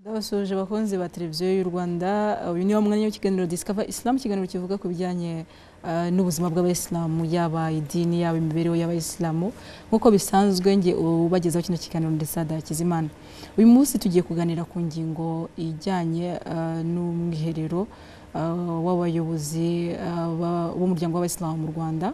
twasoje abakunzi ba televiziyo y'u rwanda uyu niwo mwanya w'ikiganiro discover islam ikiganiro kivuga ku bijyanye ah, n'ubuzima bw'abayisilamu yaba idini yaba imibereho y'abayisilamu nk'uko bisanzwe nge ubagezaho kino kiganiro ndetse adakizimana uyu munsi tugiye kuganira ku ngingo ijyanye ah, n'umwiherero ah, w'abayobozi ah, ba- b'umuryango w'abayisilamu mu rwanda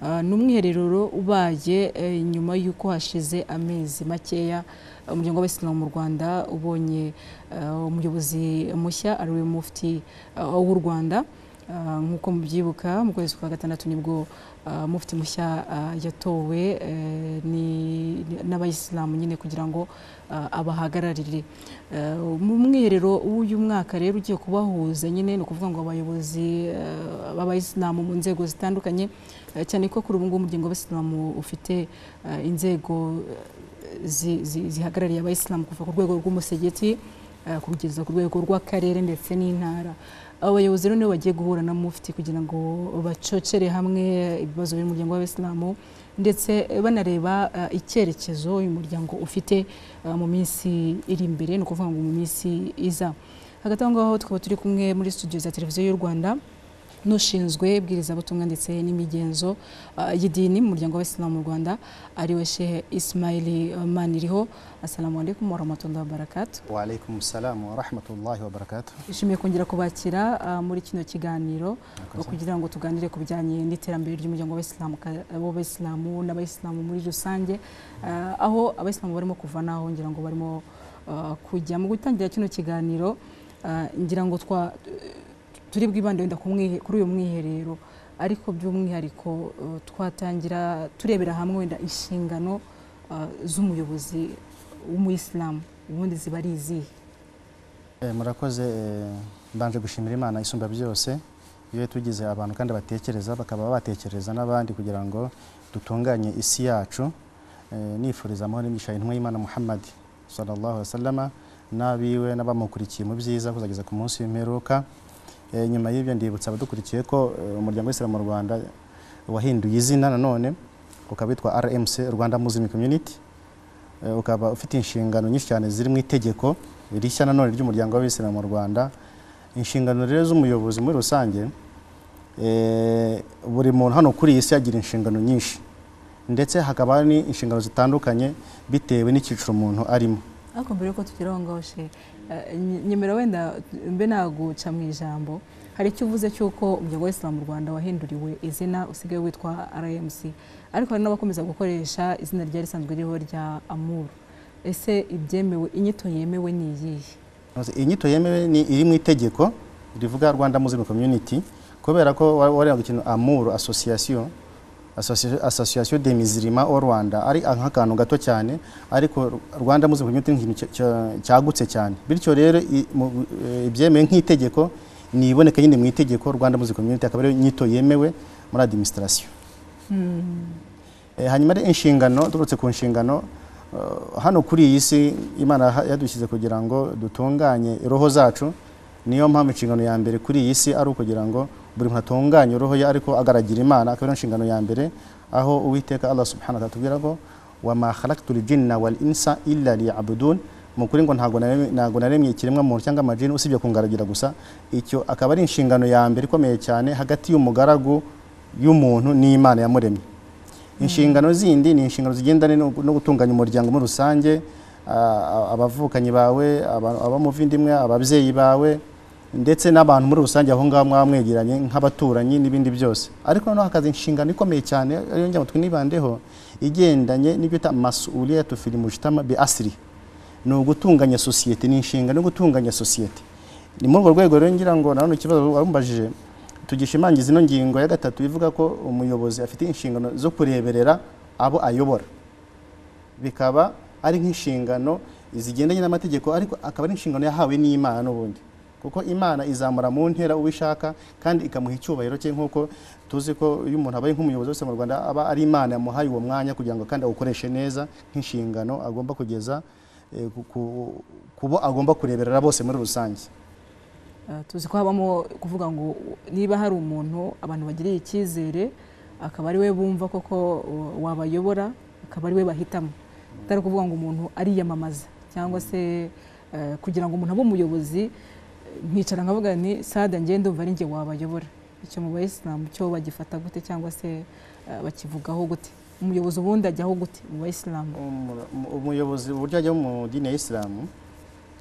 Ah, ni umwiherero rero ubaye eh, nyuma y'uko hashize amezi makeya eh, umuryango w'abayisilamu mu rwanda ubonye eh, umuyobozi mushya ari we mufti eh, w'u rwanda Ah, nk'uko mubyibuka mu kwezi kwa gatandatu nibwo ah, mufti mushya ah, yatowe eh, ni- ni- n'abayisilamu nyine kugira ngo ah, abahagararire Eh, mu mwiherero w'uyu mwaka rero ugiye kubahuza nyine ni ukuvuga ngo abayobozi eh, b'abayisilamu mu nzego zitandukanye Eh, cyane ko kuri ubu ngubu umuryango w'abayisilamu ufite eh, inzego eh, zi- zi- zihagarariye abayisilamu kuva ku rwego rw'umusigiti eh, kugeza ku rwego rw'akarere ndetse n'intara abo bayobozi rero nibo bagiye guhura na mufti kugira ngo bacocere hamwe ibibazo by'umuryango w'abayisilamu ndetse banareba eh, icyerekezo uyu muryango ufite eh, mu minsi iri imbere ni ukuvuga ngo mu minsi iza hagati aho ngaho tukaba turi kumwe muri studio za televiziyo y'u rwanda n'ushinzwe ibwirizabutumwa ndetse n'imigenzo ah, y'idini mu muryango w'abayisilamu mu rwanda ariwe shehe isimayili maniriho asalamu alaikum warahmatullahi wabarakatu وعليكم السلام ورحمة الله وبركاته ishimiye kongera kubakira ah, muri kino kiganiro Murakoze. kugira ngo tuganire ku bijyanye n'iterambere ry'umuryango w'abayisilamu ka- w'abayisilamu n'abayisilamu muri rusange ah, aho abayisilamu barimo kuva n'aho ngira ngo barimo ah, kujya mu gutangira kino kiganiro ah, ngira ngo twa turi bwibande wenda ku mwihe- kuri uyu mwiherero ariko by'umwihariko eh, twatangira turebera hamwe wenda inshingano ah, z'umuyobozi w'umuyisilamu ubundi ziba ari izihe Eh, murakoze eh, mbanje gushimira imana isumba byose iyo tugize abantu kandi batekereza bakaba batekereza n'abandi kugira ngo dutunganye isi yacu Eh, nifuriza amahoro n'imigisha intumwa y'imana muhammad sallallahu alaihi wasallam n'abiwe n'abamukurikiye mu byiza kuzageza ku munsi w'imperuka Eh, nyuma y'ibyo ndibutsa abadukurikiye ko eh, umuryango w'isilamu mu rwanda wahinduye izina nanone ukaba witwa rmc rwanda muslim community Eh, ukaba ufite inshingano nyinshi cyane ziri mu itegeko rishya nanone ry'umuryango w'abisilamu mu rwanda inshingano rero z'umuyobozi muri rusange eh, buri muntu hano kuri iyi si agira inshingano nyinshi ndetse hakaba hari n'inshingano zitandukanye bitewe n'icyiciro umuntu arimo ariko mbere yuko tugera aho ngaho she eh, nyi- nyemera wenda mbe naguca mu ijambo hari icyo uvuze cy'uko umuryango w'isilamu mu rwanda wahinduriwe izina usigaye witwa rmc ariko hari n'abakomeza gukoresha izina ryari risanzwe ririho rya amur ese ibyemewe inyito yemewe ni iyihe Maze inyito yemewe ni iri mu itegeko rivuga Rwanda Muslim Community kubera ko wa- wareba ikintu Amuru Association Associ- Association des Musulmans au Rwanda ari nk'akantu gato cyane ariko Rwanda Muslim Community ni ikintu cya- cya- cyagutse cyane bityo rero i- mu- eh, ibyemewe nk'itegeko ni iboneka nyine mu itegeko Rwanda Muslim Community akaba ariyo nyito yemewe muri administration Eh, hanyuma ari inshingano turutse ku nshingano eh, hano kuri iyi si imana yaha- yadushyize kugira ngo dutunganye roho zacu niyo mpamvu inshingano ya mbere kuri iyi si ari ukugira ngo buri muntu atunganye roho ye ariko agaragira imana akaba ariyo nshingano ya mbere aho uwiteka allah subhanahu wa ta'ala atubwira ngo wama khalaqtul jinna wal insa illa liya'budun mu kuri ngo ntago naremye- ntago naremye ikiremwa muntu cyangwa amajini usibye kungaragira gusa icyo akaba ari inshingano ya mbere ikomeye cyane hagati y'umugaragu y'umuntu n'imana yamuremye inshingano zindi ni inshingano zigendanye no no gutunganya umuryango muri rusange ah, abavukanyi bawe aba- abamuvindimwe ababyeyi bawe ndetse n'abantu muri rusange aho ngaho mwaba mwegeranye nk'abaturanyi n'ibindi byose ariko noneho hakaza inshingano ikomeye cyane ariyo njya ngo twinibandeho igendanye n'ibyo bita masuliyatu fil mujtama bi asiri ni ugutunganya sosiyete ni inshingano yo gutunganya sosiyete ni muri urwo rwego rero ngira ngo nanone ikibazo warumbajije tugishimangiza ino ngingo ya gatatu ivuga ko umuyobozi afite inshingano zo kureberera abo ayobora bikaba ari nk'inshingano zigendanye n'amategeko ariko akaba ari inshingano yahawe n'imana n'ubundi kuko imana izamura mu ntera uwo ishaka kandi ikamuha icyubahiro cye nk'uko tuzi ko iyo umuntu abaye nk'umuyobozi wese mu rwanda aba ari imana yamuhaye uwo mwanya kugira ngo kandi awukoreshe neza nk'inshingano agomba kugeza eh, ku- ku- ku bo agomba kureberera bose muri rusange Eh, tuzi ko habamo kuvuga ngo niba hari umuntu abantu bagiriye icyizere akaba ari we bumva koko uh, wabayobora akaba ari we bahitamo atari ukuvuga ngo umuntu ariyamamaza cyangwa se eh, kugira ngo umuntu abe umuyobozi nkicara nkavuga ni sada njye ndumva ari njye wabayobora icyo mu bayisilamu cyo bagifata gute cyangwa se eh, bakivugaho gute umuyobozi ubundi ajyaho gute mu bayisilamu Umu- umu- umuyobozi uburyo ajya mu dini ya isilamu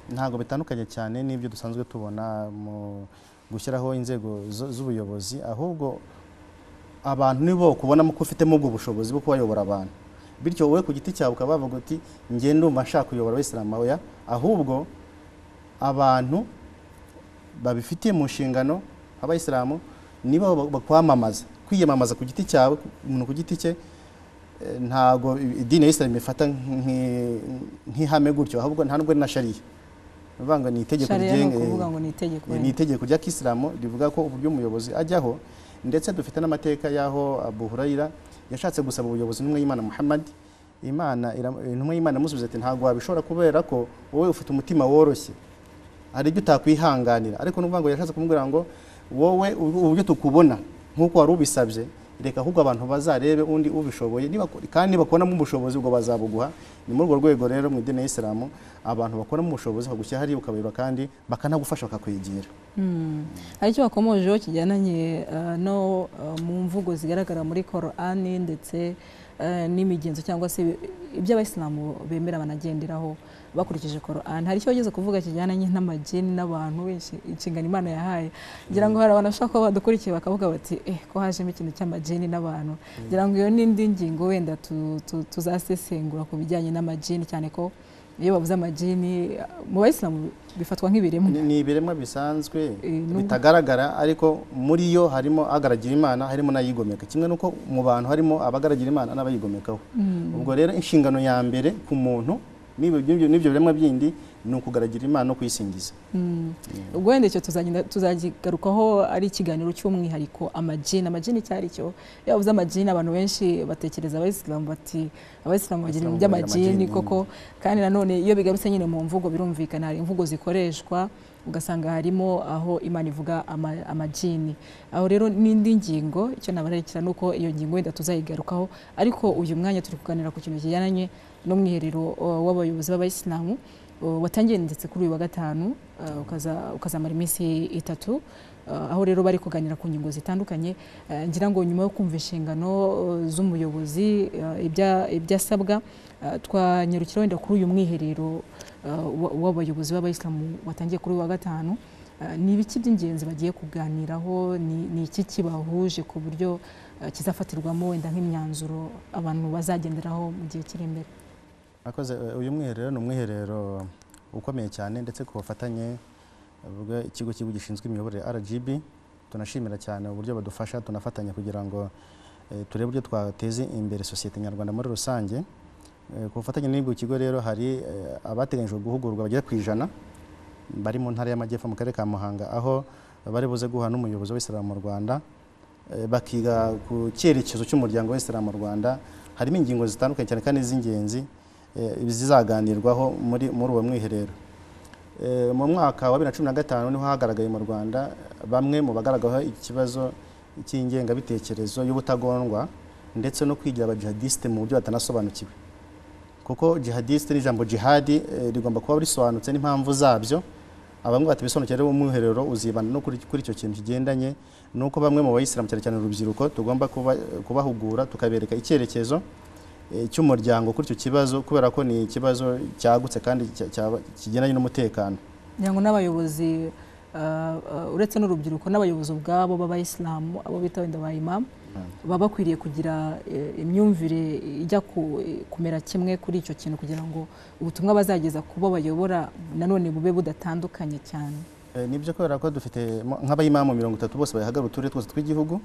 ntabwo bitandukanye cyane n'ibyo dusanzwe tubona mu gushyiraho inzego zo- z'ubuyobozi ahubwo abantu nibo kubonamo ko ufitemo ubwo bushobozi bwo kubayobora abantu bityo wowe ku giti cyawe ukaba wavuga uti njye ndumva nshaka kuyobora abisilamu oya ahubwo abantu babifitiye mu nshingano abayisilamu nibo ba- bakwamamaza kwiyamamaza ku giti cyawe umuntu ku giti cye Eh, ntago idini ya isilamu ifata nk'i- nk'ihame gutyo ahubwo nta nubwo ari na shariya ni ukuvuga ngo ni itegeko Sharia ni rigenga ukuvuga ngo ni itegeko ni itegeko rya kisilamu rivuga ko uburyo umuyobozi ajyaho ndetse dufite n'amateka y'aho Abu Hurayra yashatse gusaba ubuyobozi n'umwe y'Imana Muhammad Imana ira- intumwa y'Imana yamusubiza ati ntabwo wabishobora kubera ko wowe ufite umutima woroshye hari ibyo utakwihanganira ariko n'uvuga ngo yashatse kumubwira ngo wowe ubu- uburyo tukubona nk'uko wari ubisabye reka ahubwo abantu bazarebe undi ubishoboye niba- kandi bakoramo ubushobozi ubwo bazabuguha ni muri urwo rwego rero mu idini ya isilamu abantu bakoramo ubushobozi bagushyira hariya ukabayobora kandi bakanagufasha bakakwigira Mm. hari icyo wakomojeho kijyananye eh, no eh, mu mvugo zigaragara muri korani ndetse eh, n'imigenzo cyangwa se ibyo abayisilamu bemera banagenderaho bakurikije korani hari icyo wageze kuvuga kijyananye n'amajini n'abantu benshi inshingano imana yahaye ngira ngo hari abantu bashobora kuba badukurikiye bakavuga bati eh ko hajemo ikintu cy'amajini n'abantu ngira ngo iyo n'indi ngingo wenda tu- tu- tuzasesengura ku bijyanye n'amajini cyane ko iyo bavuze amajini mu bayisilamu bifatwa nk'ibiremwa Ni- ni ibiremwa bisanzwe Eh, nubwo- bitagaragara ariko muri yo harimo agaragira imana harimo n'ayigomeka kimwe n'uko mu bantu harimo abagaragira imana n'abayigomekaho ubwo rero inshingano ya mbere ku muntu n'ibyo n'ibyo- n'ibyo biremwa bindi ni ukugaragira imana no kuyisingiza Mm. ubwo wenda icyo tuzagenda- tuzakigarukaho ari ikiganiro cy'umwihariko amajini amajini icyo ari cyo iyo bavuze amajini abantu benshi batekereza abayisilamu bati abayisilamu bagira ibintu Abayisilamu bagira by'amajini amajini, koko kandi nanone iyo bigarutse nyine mu mvugo birumvikana hari imvugo zikoreshwa ugasanga harimo aho imana ivuga ama- amajini aho rero n'indi ngingo icyo nabararikira ni uko iyo ngingo wenda tuzayigarukaho ariko uyu mwanya turi kuganira ku kintu kijyananye n'umwiherero uh, w'abayobozi b'abayisilamu Uh, watangiye ndetse kuri uyu wa gatanu uh, ukaza- ukazamara iminsi itatu uh, aho rero bari kuganira ku ngingo zitandukanye Uh, ngira ngo nyuma yo kumva inshingano uh, z'umuyobozi uh, ibya- ibyasabwa uh, twanyarukira wenda kuri uyu mwiherero uh, wa- w'abayobozi b'abayisilamu watangiye kuri uyu wa gatanu Uh, ni ibiki by'ingenzi bagiye kuganiraho ni ni iki kibahuje ku buryo uh, kizafatirwamo wenda nk'imyanzuro abantu bazagenderaho mu gihe kiri imbere Akoze eh, uyu mwiherero ni umwiherero ukomeye cyane ndetse ku bufatanye ikigo cy'igihugu gishinzwe imiyoborere RGB tunashimira cyane uburyo badufasha tunafatanya kugira ngo eh, turebe uburyo twateza imbere sosiyete nyarwanda muri rusange Eh, ku bufatanye n'ibwo kigo rero hari eh, abateganyijwe guhugurwa bagera ku ijana bari mu ntara y'amajyepfo mu karere ka muhanga aho bari buze guhura n'umuyobozi w'isilamu mu rwanda eh, bakiga ku cyerekezo cy'umuryango w'isilamu mu rwanda harimo ingingo zitandukanye cyane kandi z'ingenzi eh, zizaganirwaho muri muri uwo mwiherero Eh, mu mwaka wa 2015 niho hagaragaye mu Rwanda bamwe mu bagaragaho ikibazo cy'ingengabitekerezo y'ubutagondwa ndetse no kwigira abajihadiste mu buryo batanasobanukiwe kuko jihadiste n'ijambo jihadi eh, rigomba kuba risobanutse n'impamvu zabyo abamwe bati bisobanukira rero umwiherero uzibana no kuri, kuri icyo kintu kigendanye nuko bamwe mu bayisilamu cyane cyane urubyiruko tugomba kuba, kubahugura tukabereka icyerekezo eh, cy'umuryango kuri icyo kibazo kubera ko ni ikibazo cyagutse kandi cya- cya- kigendanye n'umutekano kugira ngo n'abayobozi uh, uh, uretse n'urubyiruko n'abayobozi ubwabo b'abayisilamu abo bita wenda ba imamu baba bakwiriye kugira eh, imyumvire ijya ku- kumera kimwe kuri icyo kintu kugira ngo ubutumwa bazageza ku bo bayobora nanone bube budatandukanye cyane Eh, nibyo kubera ko dufite mo- nk'abayimamu mirongo itatu bose bahagarariye uturere twose tw'igihugu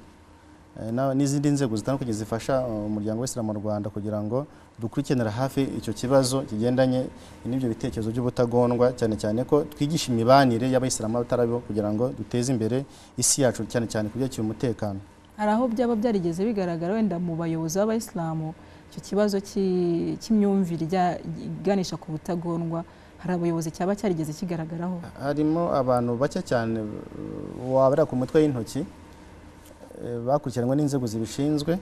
eh, na- n'izindi nzego zitandukanye zifasha eh, umuryango w'isilamu mu rwanda kugira ngo dukurikiranira hafi icyo kibazo kigendanye n'ibyo bitekerezo by'ubutagondwa cyane cyane ko twigisha imibanire y'abayisilamu n'abatarabibo kugira ngo duteze imbere isi yacu cyane cyane ku byerekeye umutekano hari aho byaba byarigeze bigaragara wenda mu bayobozi b'abayisilamu icyo kibazo cy'i- cy'imyumvire ijya- iganisha ku butagondwa hari abayobozi cyaba cyarigeze kigaragaraho harimo abantu bake cyane uh, wabara ku mitwe y'intoki eh, bakurikiranwe n'inzego zibishinzwe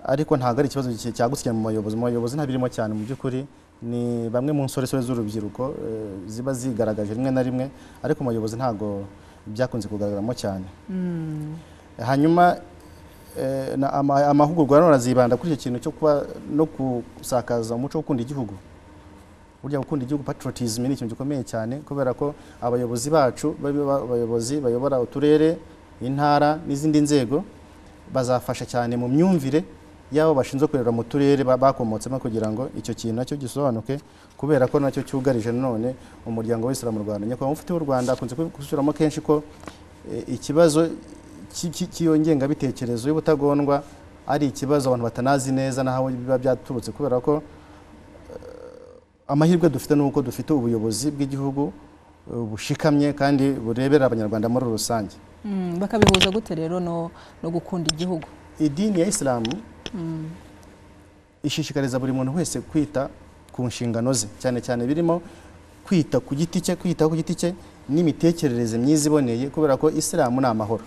ariko ntago ari ikibazo ki- cyagutse cyane mu bayobozi mu bayobozi ntabirimo cyane mu by'ukuri ni bamwe mu nsoresore z'urubyiruko eh, ziba zigaragaje rimwe na rimwe ariko umuyobozi ntabwo byakunze kugaragaramo cyane hanyuma eh, na- ama- amahugurwa nanone azibanda kuri icyo kintu cyo kuba no gusakaza umuco wo gukunda igihugu burya gukunda igihugu patriotism ni ikintu gikomeye cyane kubera ko abayobozi bacu babe ba- abayobozi bayobora uturere intara n'izindi nzego bazafasha cyane mu myumvire y'abo bashinzwe kurera mu turere ba- bakomotsemo kugira ngo icyo kintu nacyo gisobanuke kubera ko nacyo cyugarije nanone umuryango w'Islam mu Rwanda nyakubahwa mufti w'u Rwanda akunze gusubiramo kenshi ko eh, ikibazo cy- cy- cy'iyo ngengabitekerezo y'ubutagondwa ari ikibazo abantu batanazi neza n'aho biba byaturutse kubera ko amahirwe dufite ni uko dufite ubuyobozi bw'igihugu eh, bushikamye kandi burebera abanyarwanda muri rusange Mm, bakabihuza gute rero no, no gukunda igihugu idini ya isilamu Mm, ishishikariza buri muntu wese kwita ku nshingano ze cyane cyane birimo kwita ku giti cye kwitaho ku giti cye n'imitekerereze myiza iboneye kubera ko isilamu ni amahoro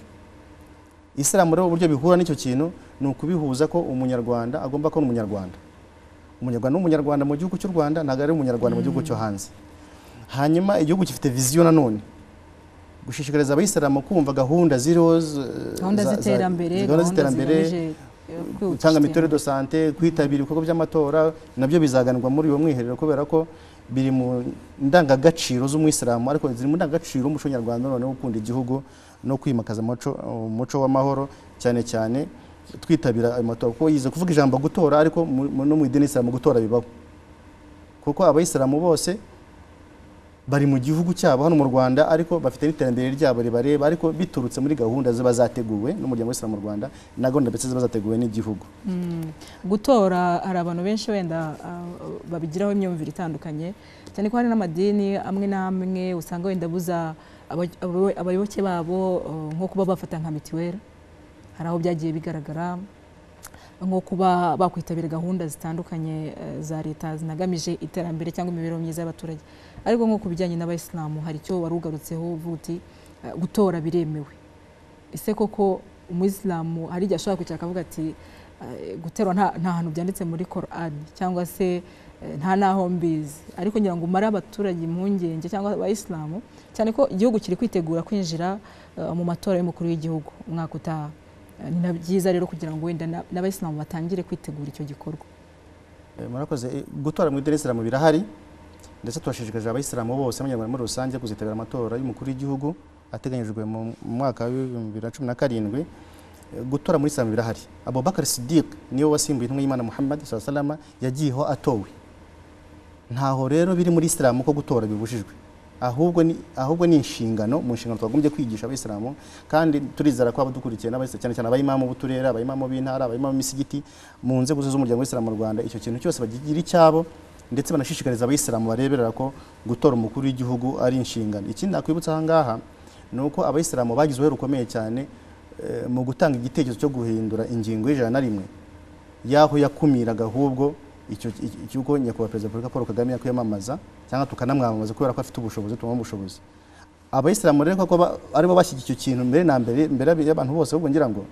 isilamu rero uburyo bihura n'icyo kintu ni ukubihuza ko umunyarwanda agomba kuba umunyarwanda umunyarwanda n'umunyarwanda mu gihugu cy'u rwanda ntabwo ari umunyarwanda mu gihugu cyo hanze hanyuma igihugu gifite viziyo nanone gushishikariza abayisilamu kumva gahunda ziriho z- gahunda za- za- z'iterambere gahunda gahunda z'iterambere zigamije, eh, kwihutisha gutanga iterambere. mituweli do sante kwitabira ibikorwa by'amatora nabyo bizaganirwa muri uwo mwiherero kubera ko biri mu ndangagaciro z'umwisilamu ariko ziri mu ndangagaciro z'umuco nyarwanda none wo gukunda igihugu no kwimakaza umuco umuco w'amahoro cyane cyane twitabira ayo matora kuko yize kuvuga ijambo gutora ariko mu- mu- no mu idini isilamu gutora bibaho kuko abayisilamu bose bari mu gihugu cyabo hano mu Rwanda ariko bafite n'iterambere ryabo ribareba ariko biturutse muri gahunda ziba zateguwe n'umuryango w'isilamu mu Rwanda na gahunda ndetse ziba zateguwe n'igihugu Mm, gutora hari abantu benshi wenda ah, babigiraho imyumvire itandukanye cyane ko hari n'amadini amwe n'amwe usanga wenda abuza aba- abo- abayoboke babo eh, nko kuba bafata nka mituweli hari aho byagiye bigaragara nko kuba bakwitabira gahunda zitandukanye eh, za leta zinagamije iterambere cyangwa imibereho myiza y'abaturage ariko nko ku bijyanye n'abayisilamu hari icyo wari ugarutseho uvuga uti eh, gutora biremewe ese koko umuyisilamu hari igihe ashobora kwicara akavuga ati eh, guterwa nta nta hantu byanditse muri korani cyangwa se eh, nta n'aho mbizi ariko ngira ngo umare abaturage impungenge cyangwa abayisilamu cyane ko igihugu kiri kwitegura kwinjira eh, mu matora y'umukuru w'igihugu umwaka utaha Eh, ni na byiza rero kugira ngo wenda na- n'abayisilamu batangire kwitegura icyo gikorwa Eh, murakoze eh, gutora mu idini isilamu birahari ndetse turashishikarije abayisilamu bose n'abanyarwanda muri rusange kuzitabira amatora y'umukuru w'igihugu ateganyijwe mu mu mwaka w'ibihumbi bibiri na cumi na karindwi Eh, gutora muri isilamu birahari abubakar sidik niwe wasimbuye intumwa y'imana muhammad saa salama yagiyeho atowe ntaho rero biri muri isilamu ko gutora bibujijwe ahubwo ni ahubwo ni inshingano mu nshingano twagombye kwigisha abayisilamu kandi turizera ko abadukurikiye n'abayisilamu cyane cyane abayimamu b'uturere abayimamu b'intara abayimamu b'imisigiti mu nzego zose z'umuryango w'isilamu mu rwanda icyo kintu cyose bakigira icyabo ndetse banashishikariza abayisilamu bareberera ko gutora umukuru w'igihugu ari inshingano ikindi nakwibutsa aha ngaha ni uko abayisilamu bagize uruhare rukomeye cyane eh, mu gutanga igitekerezo cyo guhindura ingingo y'ijana na rimwe y'aho yakumiraga ahubwo icyo iki- cy'uko nyakubahwa perezida wa repubulika paul kagame yakwiyamamaza cyangwa tukanamwamamaza kubera ko afite ubushobozi tumuha ubushobozi abayisilamu rero kuko ba- aribo bashyigikiye icyo kintu mbere na mbere mbere y'abantu bose ahubwo ngira ngo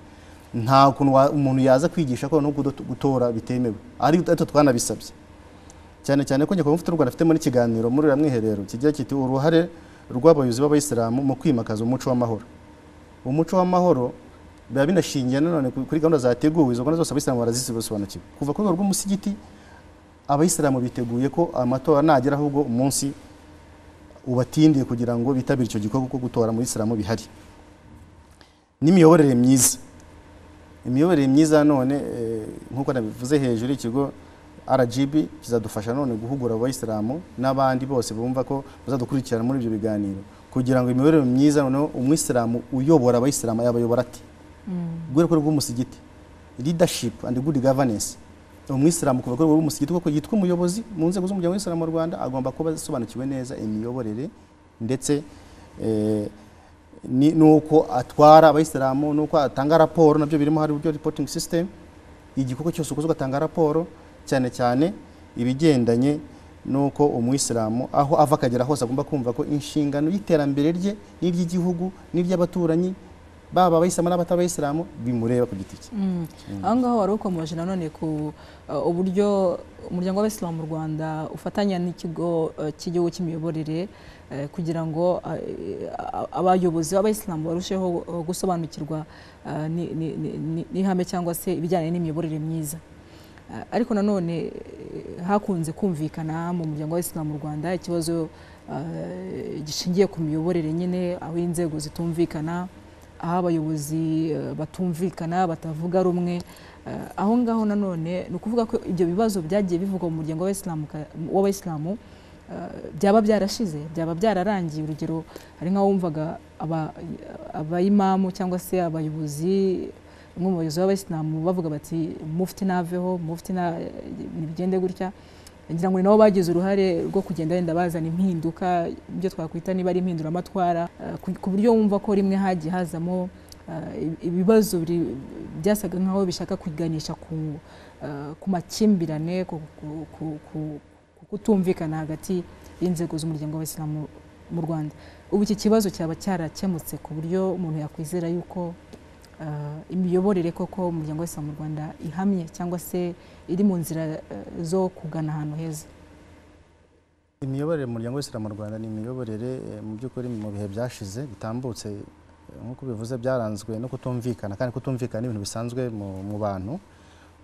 nta kuntu wa- umuntu yaza kwigisha ko no kudo- gutora bitemewe ari ariko twanabisabye cyane cyane ko nyakubahwa mufite u Rwanda afitemo n'ikiganiro muri uriya mwiherero kigira kiti uruhare rw'abayobozi b'abayisilamu mu kwimakaza umuco w'amahoro umuco w'amahoro biba binashingiye nanone ku- kuri gahunda zateguwe izo gahunda zose abayisilamu barazisobanukiwe kuva ku rwego rw'umusigiti abayisilamu biteguye ko amatora nagera ahubwo umunsi ubatindiye kugira ngo bitabire icyo gikorwa cyo gutora muri isilamu bihari n'imiyoborere myiza imiyoborere myiza none eh, nk'uko nabivuze hejuru ikigo RGB kizadufasha none guhugura abayisilamu n'abandi bose bumva ko bazadukurikirana muri ibyo biganiro kugira ngo imiyoborere myiza noneho umwisilamu uyobora abayisilamu yabayobora ati guhera ku rwego rw'umusigiti leadership and good governance umwisilamu kuva ku rwego rw'umusigiti kuko yitwa umuyobozi mu nzego z'umuryango w'isilamu mu rwanda agomba kuba asobanukiwe neza imiyoborere ndetse eh, ni- n'uko atwara abayisilamu n'uko atanga raporo nabyo birimo hari uburyo reporting system igikorwa cyose ukoze ugatanga raporo cyane cyane ibigendanye n'uko umwisilamu aho ava akagera hose agomba kumva ko inshingano y'iterambere rye n'iry'igihugu n'iry'abaturanyi baba abayisilamu n'abatabayisilamu bimureba ku giti cye Mm. aho ngaho wari ukomeje nanone ku uh, uburyo umuryango w'abayisilamu mu rwanda ufatanya n'ikigo uh, cy'igihugu cy'imiyoborere eh, kugira ngo uh, eh, abayobozi b'abayisilamu barusheho uh, gusobanukirwa uh, ni- ni- ni- ni- n'ihame cyangwa se ibijyanye n'imiyoborere myiza Uh, ariko nanone eh, hakunze kumvikana mu muryango w'abayisilamu mu rwanda ikibazo uh, gishingiye ku miyoborere nyine aho inzego zitumvikana aho abayobozi eh, batumvikana batavuga rumwe Eh, aho ngaho nanone ni ukuvuga ko ibyo bibazo byagiye bivugwa mu muryango w'abayisilamu ka- w'abayisilamu eh, byaba byarashize byaba byararangiye urugero hari nk'aho wumvaga aba- abayimamu cyangwa se abayobozi bamwe mu bayobozi b'abayisilamu bavuga bati mufti naveho mufti na ibintu bigende gutya ngira ngo ni nabo bagize uruhare rwo kugenda wenda bazana impinduka ibyo twakwita niba ari impinduramatwara eh, ku- ku buryo wumva ko rimwe hagiye hazamo eh, ibi- ibibazo biri- byasaga nkaho bishaka kwiganisha ku eh, ku makimbirane ku ku- ku- ku- ku kutumvikana hagati y'inzego z'umuryango w'abayisilamu mu rwanda ubu iki kibazo cyaba cyarakemutse ku buryo umuntu yakwizera yuko eh, imiyoborere koko umuryango w'abayisilamu mu rwanda ihamye cyangwa se iri mu nzira eh, zo kugana ahantu heza imiyoborere mu muryango w'isilamu mu rwanda ni imiyoborere eh, mu by'ukuri mu bihe byashize bitambutse eh, nk'uko bivuze byaranzwe no kutumvikana kandi kutumvikana ni ibintu bisanzwe mu mu bantu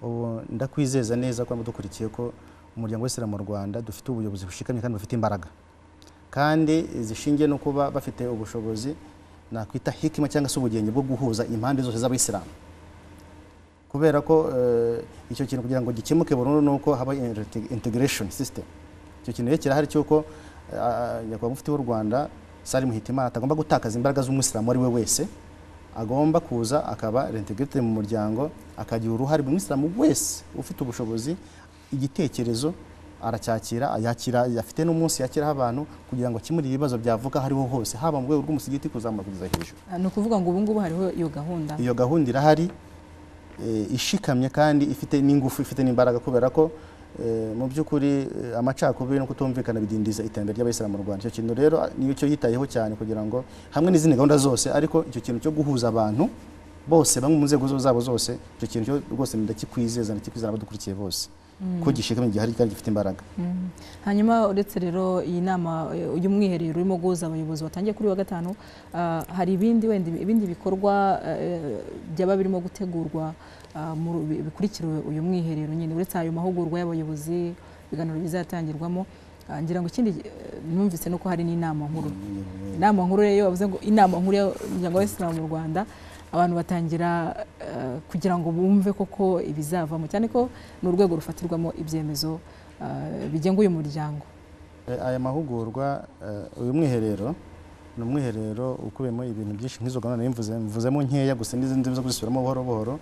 ubu ndakwizeza neza ko dukurikiye ko umuryango w'isilamu mu rwanda dufite ubuyobozi bushikamye kandi bufite imbaraga kandi zishingiye no kuba bafite ubushobozi nakwita hikima cyangwa se ubugenge bwo guhuza impande zose z'abayisilamu kubera ko eh, icyo kintu kugira ngo gikemuke burundu ni uko haba inte- integration system icyo kintu rero kirahari cy'uko eh, nyakubahwa mufti w'u rwanda sari muhitimana atagomba gutakaza imbaraga z'umwisilamu uwo ari we wese agomba kuza akaba reintegrite mu muryango akagira uruhare buri mwisilamu wese ufite ubushobozi igitekerezo aracyakira ayakira afite n'umunsi yakiraho abantu kugira ngo akemure ibibazo byavuka aho ariho hose haba mu rwego rw'umusigiti kuzamura kugeza hejuru Ah, ni ukuvuga ngo ubu ngubu hariho iyo gahunda iyo gahunda irahari eh, ishikamye kandi ifite n'ingufu ifite n'imbaraga kubera ko eh, mu by'ukuri eh, amacakubiri no kutumvikana bidindiza iterambere ry'abayisilamu mu rwanda icyo kintu rero ah, niyo cyo yitayeho cyane kugira ngo hamwe n'izindi gahunda zose ariko icyo kintu cyo guhuza abantu bose bamwe mu nzego zo- zabo zose icyo kintu cyo rwose ndakikwizeza ndakikwizera abadukurikiye bose ko gishikamye gihari kandi gifite imbaraga Mm. hanyuma uretse rero iyi nama eh, uyu mwiherero urimo guhuza abayobozi batangiye kuri wa gatanu ah, hari ibindi wenda ibindi bikorwa eh, byaba birimo gutegurwa ah, mu- bi- bikurikira uyu mwiherero nyine uretse ayo mahugurwa y'abayobozi ibiganiro bizatangirwamo ah, ngira ngo ikindi eh, numvise nuko hari n'inama nkuru inama nkuru rero iyo bavuze ngo inama nkuru y'umuryango w'abayisilamu mu rwanda abantu batangira eh, kugira ngo bumve koko ibizavamo cyane ko ni urwego rufatirwamo ibyemezo eh, bigenga uyu muryango Eh, aya mahugurwa eh, uyu mwiherero ni umwiherero ukubiyemo ibintu byinshi nk'izo gahunda nari mvuze mvuzemo nkeya gusa n'izindi zo kuzisubiramo buhoro buhoro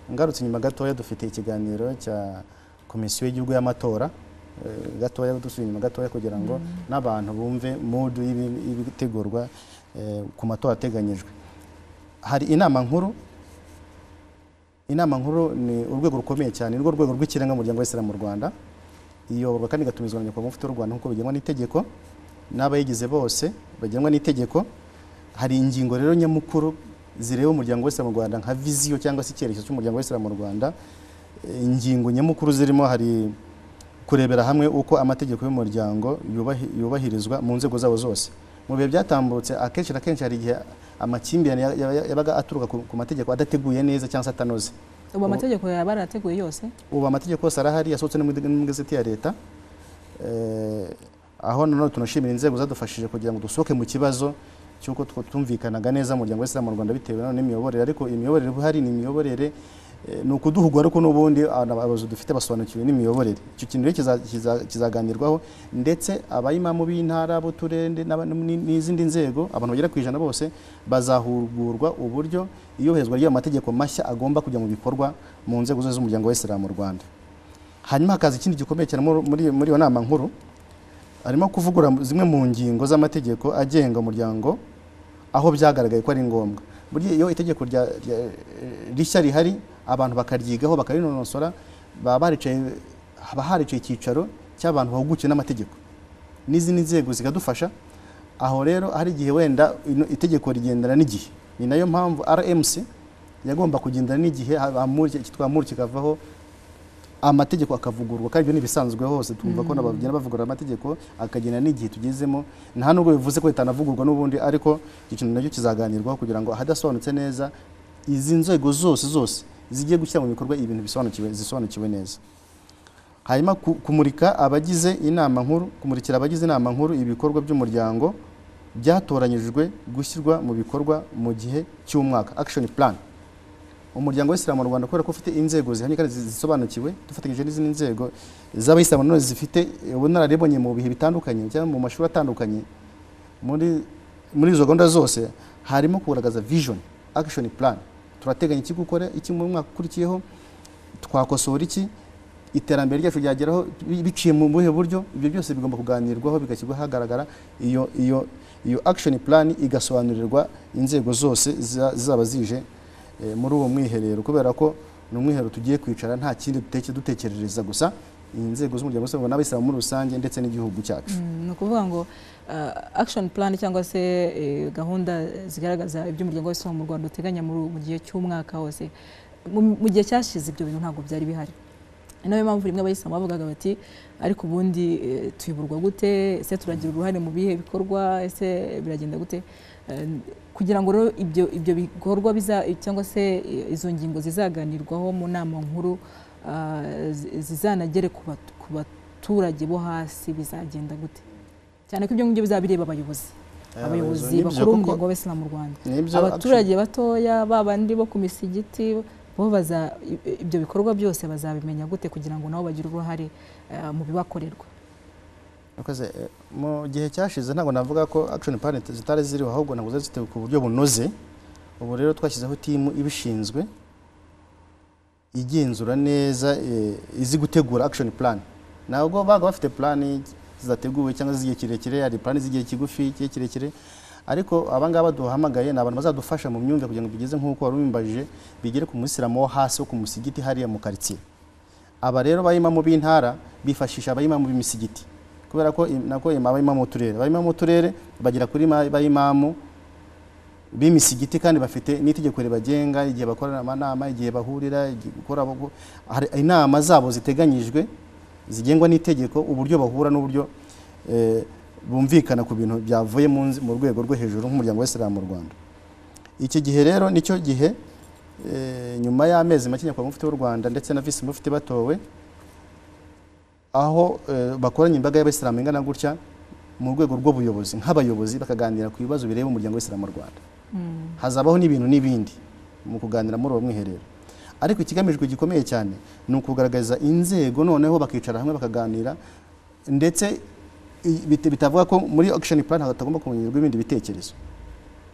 ngarutse inyuma gatoya dufite ikiganiro cya komisiyo y'igihugu y'amatora eh, gatoya dusubiye inyuma gatoya kugira ngo n'abantu bumve mudu y'ibi- y'ibitegurwa eh, ku matora ateganyijwe hari inama nkuru inama nkuru ni urwego rukomeye cyane ni rwo rwego rw'ikirenga mu muryango w'isilamu mu rwanda iyoborwa kandi igatumizwa na nyakubahwa mufti w'u rwanda nk'uko bigenwa n'itegeko n'abayigize bose bagenwa n'itegeko hari ingingo rero nyamukuru zireba umuryango w'isilamu mu rwanda nka viziyo cyangwa se icyerekezo cy'umuryango w'isilamu mu rwanda Eh, ingingo nyamukuru zirimo hari kurebera hamwe uko amategeko y'umuryango yubahi- yubahirizwa mu nzego zawo zose mu bihe byatambutse akenshi na kenshi hari igihe amakimbirane ya- ya- yabaga aturuka ku ku mategeko adateguye neza cyangwa se atanoze ubu Ubu- amategeko yaba yarateguye yose ubu amategeko yose arahari yasohotse no mu no mu igazeti ya leta Eh, aho nanone tunashimira inzego zadufashije kugira ngo dusohoke mu kibazo cy'uko tw- twumvikanaga neza umuryango w'isilamu mu rwanda bitewe nanone n'imiyoborere ariko imiyoborere ihari ni imiyoborere eh, ni ukuduhugwa ariko n'ubundi abantu- abayobozi dufite basobanukiwe n'imiyoborere icyo kintu rero kiza- kiza- kizaganirwaho ndetse abayimamu b'intara b'uturere nde- n'aba- n- n'izindi nzego abantu bagera ku ijana bose bazahugurwa uburyo iyoherezwa ry'ayo mategeko mashya agomba kujya mu bikorwa mu nzego zose z'umuryango w'isilamu mu rwanda hanyuma hakaza ikindi gikomeye cyane muri- muri muri iyo nama nkuru harimo kuvugura zimwe mu ngingo z'amategeko agenga umuryango aho byagaragaye ko ari ngombwa burya iyo itegeko rya- rya- rishya rihari abantu bakaryigaho bakarinonosora baba baricaye haba haricaye icyicaro cy'abantu bahugukiwe n'amategeko n'izindi nzego zikadufasha aho rero hari igihe wenda ino itegeko rigendana n'igihe ni nayo mpamvu rmc yagomba kugendana n'igihe Amur- cyitwa amuru kikavaho amategeko akavugurwa kandi ibyo ni ibisanzwe hose twumva ko nabagenda bavugurura amategeko akagena n'igihe tugezemo nta nubwo bivuze ko ritanavugurwa n'ubundi ariko icyo kintu nacyo kizaganirwaho kugira ngo ahadasobanutse neza izi nzego zose zose zigiye gushyira mu bikorwa ibintu bisobanukiwe zisobanukiwe neza hanyuma ku- kumurika abagize inama nkuru kumurikira abagize inama nkuru ibikorwa by'umuryango byatoranyijwe gushyirwa mu bikorwa mu gihe cy'umwaka action plan umuryango w'isilamu mu rwanda kubera ko ufite inzego zihamye kandi zi- zisobanukiwe dufatanyije n'izindi nzego z'abayisilamu nanone zifite ubunararibonye mu bihe bitandukanye cyangwa mu mashuri atandukanye muri muri izo gahunda zose harimo kugaragaza vision action plan turateganya iki gukora iki mu mwaka ukurikiyeho twakosora iki iterambere ryacu ryageraho bi- biciye mu buhe buryo ibyo byose bigomba kuganirwaho bigashyirwa ahagaragara iyo iyo iyo action plan igasobanurirwa inzego zose ziza- zizaba zije eh, muri uwo mwiherero kubera ko ni umwiherero tugiye kwicara nta kindi duteke- dutekerereza gusa inzego z'umuryango w'isiraheli n'abayisilamu muri rusange ndetse n'igihugu cyacu Mm, ni ukuvuga ngo uh, action plan cyangwa se eh, gahunda zigaragaza iby'umuryango w'isilamu mu rwanda uteganya muri ubu- mu gihe cy'umwaka wose mu mu gihe cyashize ibyo bintu ntabwo byari bihari ni nayo mpamvu rimwe abayisilamu bavugaga bati ariko ubundi eh, tuyoborwa gute ese turagira uruhare mu bihe bikorwa ese biragenda gute Eh, kugira ngo rero ibyo ibyo bikorwa biza cyangwa se eh, izo ngingo zizaganirwaho mu nama nkuru ah, zi- zizanagere ku batu- ku baturage bo hasi bizagenda gute cyane ko ibyo ngibyo bizaba bireba abayobozi abayobozi Nibyo bakuru kuko- umuryango w'abisilamu mu rwanda nibyo abaturage batoya babandi bo ku misigiti bo baza i- ibyo bikorwa byose bazabimenya gute kugira ngo nabo bagire uruhare eh, mu bibakorerwa Murakoze. Eh, mu gihe cyashize ntabwo navuga ko action plan zit- zitari ziriho ahubwo ntabwo zari zitewe ku buryo bunoze ubu rero twashyizeho timu ibishinzwe igenzura neza eh, izi gutegura action plan ntabwo baga bafite plan zidateguwe cyangwa z'igihe kirekire hari plan z'igihe kigufi igihe kirekire ariko abangaba duhamagaye ni abantu bazadufasha mu myumvire kugira ngo bigeze nk'uko wari ubimbajije bigere ku musilamu wo hasi wo ku musigiti hariya mu karitsiye aba rero abayimamu b'intara bifashisha abayimamu b'imisigiti kubera ko im- nako im- abayimamu b'uturere abayimamu b'uturere bagera kuri ma- abayimamu b'imisigiti kandi bafite n'itegeko ribagenga igihe bakorana amanama igihe bahurira igihe gukora abo- hari inama zabo ziteganyijwe zigengwa n'itegeko uburyo bahura n'uburyo eh, bumvikana ku bintu byavuye mu nze- mu rwego rwo hejuru nk'umuryango w'isilamu mu rwanda iki gihe rero nicyo gihe eh, nyuma y'amezi make nyakubahwa mufti w'u rwanda ndetse na visi mufti batowe aho eh, bakoranye imbaga y'abayisilamu ingana gutya mu rwego rw'ubuyobozi nk'abayobozi bakaganira ku bibazo bireba umuryango w'isilamu mu rwanda Mm. hazabaho n'ibintu n'ibindi mu kuganira muri uwo mwiherero ariko ikigamijwe gikomeye cyane ni ukugaragaza inzego noneho bakicara hamwe bakaganira ndetse i- bit- bitavuga ko muri action plan hatagomba kongerwa ibindi bitekerezo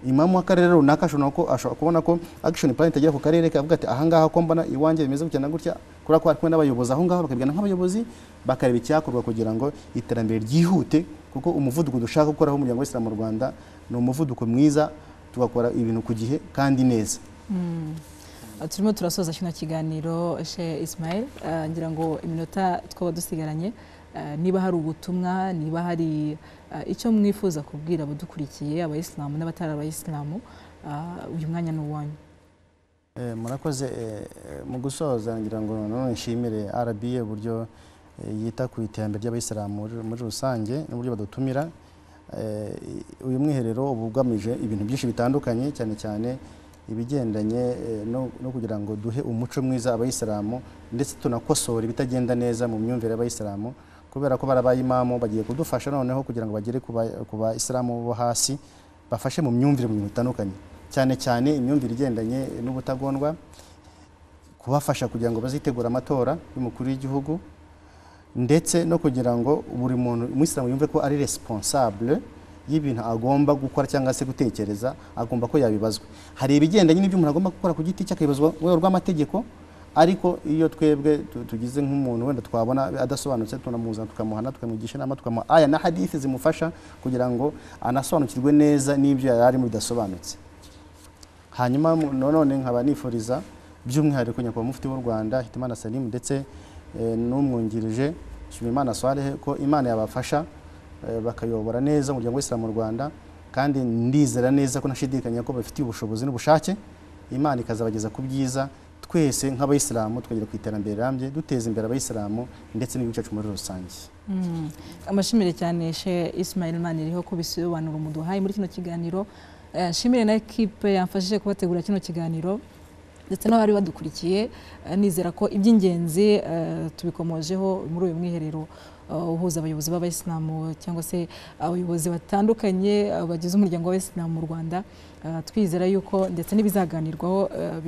imamu w'akarere runaka ashobora ko- ashobora kubona ko action plan itagera ku karere kavuga ati ahangaha ko mbona iwanjye bimeze gutya na gutya kubera ko hari kumwe n'abayobozi aho ngaho bakabigana nk'abayobozi bakareba icyakorwa kugira ngo iterambere ryihute kuko umuvuduko dushaka gukoraho umuryango w'isilamu mu rwanda ni umuvuduko mwiza tugakora ibintu ku gihe kandi neza Mm. Uh, turimo turasoza kino kiganiro she ismail Uh, ngira ngo iminota twaba dusigaranye uh, niba hari ubutumwa niba hari uh, icyo mwifuza kubwira abadukurikiye abayisilamu n'abatari abayisilamu uh, uyu mwanya ni uwanyu Eh, murakoze eh, eh, mu gusoza ngira ngo nanone nshimire RBA uburyo eh, yita ku iterambere ry'abayisilamu muri- muri rusange n'uburyo badutumira Eh, i- uyu mwiherero uba ugamije ibintu byinshi bitandukanye cyane cyane ibigendanye eh, no no kugira ngo duhe umuco mwiza abayisilamu ndetse tunakosora ibitagenda neza mu myumvire y'abayisilamu kubera ko barabaye imamu bagiye kudufasha noneho kugira ngo bagere ku ba- ku bayisilamu bo hasi bafashe mu myumvire mu bintu bitandukanye cyane cyane imyumvire igendanye n'ubutagondwa kubafasha kugira ngo bazitegure amatora y'umukuru w'igihugu ndetse no kugira ngo buri muntu umuyisilamu yumve ko ari responsable y'ibintu agomba gukora cyangwa se gutekereza agomba ko yabibazwa hari ibigendanye n'ibyo umuntu agomba gukora ku giti cye akabibazwa mu rwego rw'amategeko ariko iyo twebwe tu- tugize nk'umuntu wenda twabona adasobanutse tunamuzana tukamuhana tukamugisha inama tukamuha aya na hadithi zimufasha kugira ngo anasobanukirwe neza n'ibyo yari arimo bidasobanutse hanyuma mu- nanone nkaba nifuriza by'umwihariko nyakubahwa mufti w'u rwanda hitimana salimu ndetse eh, n'umwungirije nshimimana swalehe ko imana yabafasha eh, bakayobora neza umuryango w'isilamu mu rwanda kandi ndizera neza ko ntashidikanya ko bafitiye ubushobozi n'ubushake imana ikazabageza ku byiza twese nk'abayisilamu tukagera ku iterambere rirambye duteza imbere abayisilamu ndetse n'igihugu cyacu muri rusange Mm. amashimire cyane she Ismail Maniriho ku bisobanuro muduhaye muri kino kiganiro Eh, nshimire na ekipe yamfashije kubategura kino kiganiro ndetse n'abari badukurikiye eh, nizera ko iby'ingenzi eh, tubikomojeho muri uyu mwiherero eh, uhuza abayobozi b'abayisilamu cyangwa se abayobozi batandukanye eh, bagize umuryango w'abayisilamu mu Rwanda Eh, twizera yuko ndetse n'ibizaganirwaho eh,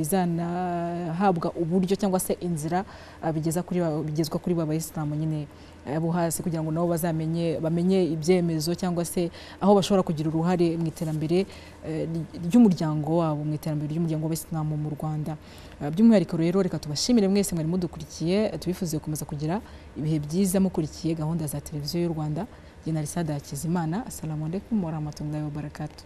bizanahabwa uburyo cyangwa se inzira eh, bigeza kuri ba- bigezwa kuri ba bayisilamu nyine eh, bo hasi kugira ngo nabo bazamenye bamenye ibyemezo cyangwa se aho bashobora kugira uruhare mu iterambere eh, ry- ry'umuryango wabo mu iterambere ry'umuryango w'abayisilamu mu Rwanda Eh, by'umwihariko rero reka tubashimire mwese mwari mudukurikiye eh, tubifuze gukomeza kugira ibihe byiza mukurikiye gahunda za televiziyo y'u Rwanda jye na Risada Hakizimana assalamu alaikum wa rahmatullahi wa barakatuh